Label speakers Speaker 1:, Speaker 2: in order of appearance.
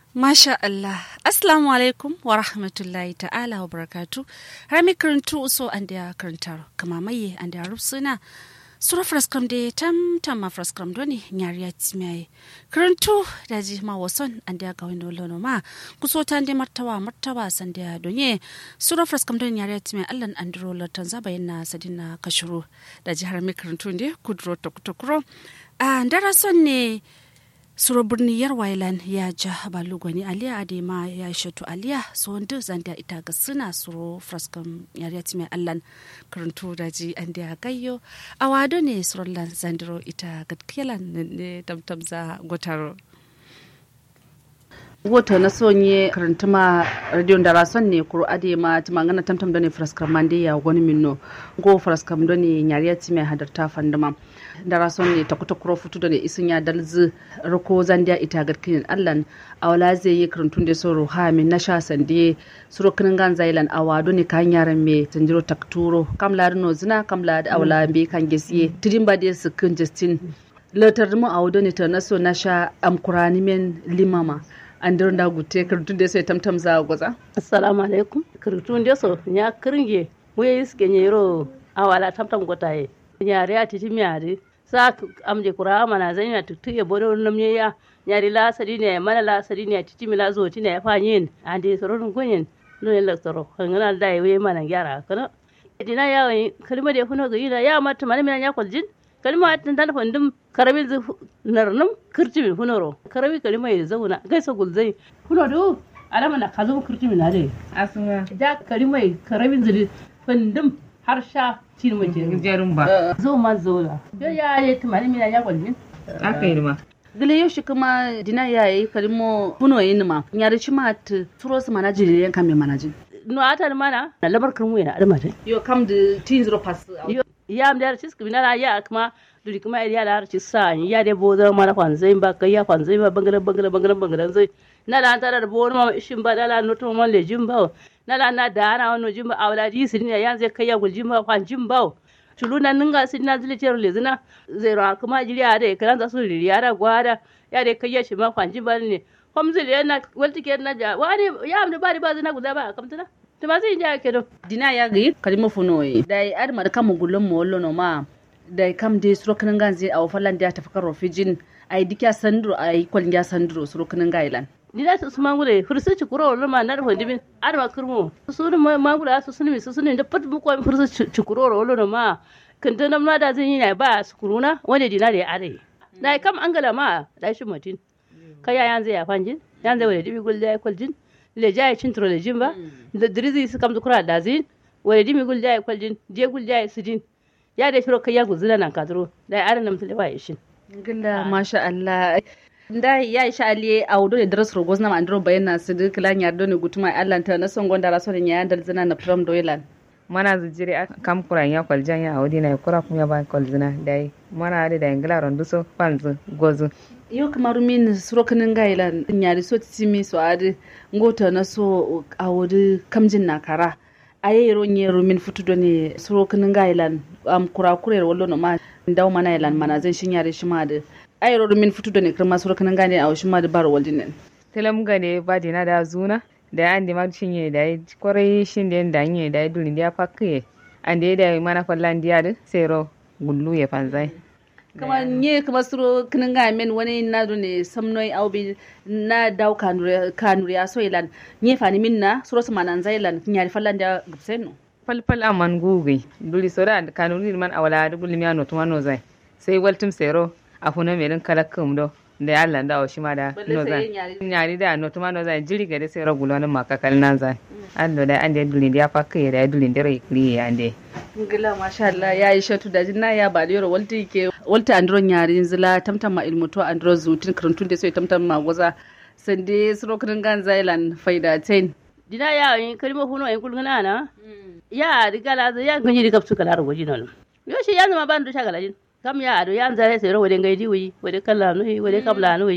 Speaker 1: Masha Allah. Assalamu alaikum wa rahmatullahi ta'ala wa barakatu. Har mi karantu uso an da karantar kama maye an da rufsuna. Sura fraskam da tam tam ma fraskam doni nyariya timiyaye. Karantu da ji ma wason an da ga wani lono ma kuso ta da martawa martawa san da donye. Sura fraskam doni nyariya timiyaye Allah an duro latan zaba yana sadina kashuru. Da ji har mi karantu ne kudro tokutokuro. A ndara son ne suro birni yar wailan ya ja balugwani aliya adema ya shatu aliya so wanda zanda ita ga suna suro fraskan yariyati mai allan karantu da ji an da gayyo a wado ne suron zandiro ita ga kelan ne tamtamza gotaro
Speaker 2: woto na sonye karantuma radio da rason ne kuro ade ma timangana tamtam done fraskar mande ya wani minno go fraskam done nyariyati mai hadarta fandama da rason ne takuta kuro futu da isin ya dalzi rako zandiya ita garkin allan awala zai yi karantun da soro ha min na sha sande suro kinin gan zailan awado ne kan yaran me tanjiro takturo kamla no zina kamla da awala be kan gesiye tidin ba da su kin justin latar mu awado ne ta naso na sha amkurani men limama an dirin da gute kartun da sai tamtam za a gwaza
Speaker 3: assalamu alaikum kartun da so nya kiringe muye iske nyero awala tamtam gotaye nyare a titi miare sa amje kura mana zan ya tutu ya bodo nam ya nyari la sadi ne mana la sadi ne titi mi la zo ti ne fa yin ande soro dun kunyin no ne la soro ngana da we mana gyara kana dina ya kalma da huno ga yida ya mata mana mi ya kwaljin kalma tan dan fundum karabi narnum kirtimi hunoro karabi kalma ya zauna gaisa gulzai huno do alama na kazo kirtimi na de
Speaker 4: asuma
Speaker 3: da kalma karabin zuri fundum har sha cin mace
Speaker 4: jarun ba
Speaker 3: zo ma zo la yo ya ye tumani mina ya kwalmin
Speaker 4: aka yi ma
Speaker 2: gile yau shi kuma dina ya yi kalmo huno yin ma nyari shi ma ta turo su mana jiri yan kame mana jin
Speaker 3: no ata mana na labar kirmu yana adama ta
Speaker 2: yo kam da tin zero pass
Speaker 3: yo ya am da cis kuma ya kuma duri kuma ya da harci sa ya de bo zama mana kwanzai ba kai ya kwanzai ba bangaren bangaren bangaren bangaren zai na da ta da bo ma ishin ba da la no to ma le jin ba na la na da ana wano jin ba awla di sin ya yan zai kai ya gul jin ba kwan jin ba tuluna ninga sin na zile cer le zina zai ra kuma jiri ya da kalan za su riri ya da gwada ya da kai ya shi ma kwan jin ba ne kom zile yana walti ke na ja wani ya am da ba ba zina guda ba kamtana to ba zai ja ke do
Speaker 2: dina ya ga kalmo funo yi dai ar mar kam gulun mo wollo no ma da kam de suro kanan ganze a wafalan da ta fakar rofijin ai dikya sandro ai kwalin ya sandro suro kanan gailan
Speaker 3: ni da su mangure fursu ci kuro wala ma nar hodibin ar ma kurmo su ne mangure su sunmi su sunmi da pat mu ko fursu ci kuro wala ma kan ta nan da zan yi na ba su kuruna wanda dina da ya are da kam angala ma da shi mutin kaya yanzu ya fanjin yanzu wala dibi gul da kwaljin le jaya cin tro le jin ba da dirizi su kam kura da zin wala dibi gul da kwaljin je gul da su din ya da shiro kai ya guzula nan kadro da aran nan tule waye shin
Speaker 2: gilla masha Allah da ya isha aliye a wudo da daras rogos na mandro bayana su duk lan yardo ne gutuma Allah ta na son gonda raso ne ya dal zina na from doylan
Speaker 4: mana zijire a kam kuran ya kwaljan ya audi na kura kuma ba kwalzina dai mana da da ingila rondu so panzu gozu
Speaker 2: yo kamar min suro kanin gailan nyari so timi so adi ngota na so a wudo kamjin na kara aye ro nyero min futudo ne suro kanin gailan am kura kurer wallo no ma ndaw mana ilan mana zan shin yare shi ma da aye ro min futudo ne kirma suro kanin gane a shi ma da bar waldinen
Speaker 4: telam gane ba dina da zuna da ya andi mag shinye da ya kwarai shin da da nye da ya dulin da ya fakye ande da mana fallan diya da sero gullu ya fanzai
Speaker 2: kama nye kama suro kinin ga men wani na do ne samnoi aubi na daw kanure kanure ya so ilan nye fani min na suro sama nan zailan nyari fallan da gubseno
Speaker 4: falfal aman gugi duli sora kanuri man awala da gulmi ya notuma no zai sai waltum sero a funa merin kalakkum do da ya Allah da shi ma da no zai nyari da notuma no zai jiri gade sai ragulo nan makakal nan zai allo da ande dulin da ya fakka da dulin da rai kri ya ande
Speaker 2: ngila masha Allah ya yi shatu da jinna ya ba yoro walti ke walta andron nyari zila tamtam ma ilmuto andro zutin karantun da sai tamtam ma goza sande suro kirin gan zailan faida tain
Speaker 3: dina ya yi kalmo huno en kulgana na ya rigala ya ganyi rigapsu kala rogoji non yo shi ya zama ban do shagala jin kam ya ado yan zare sai ro wade ngai diwi wade kala no wade kabla no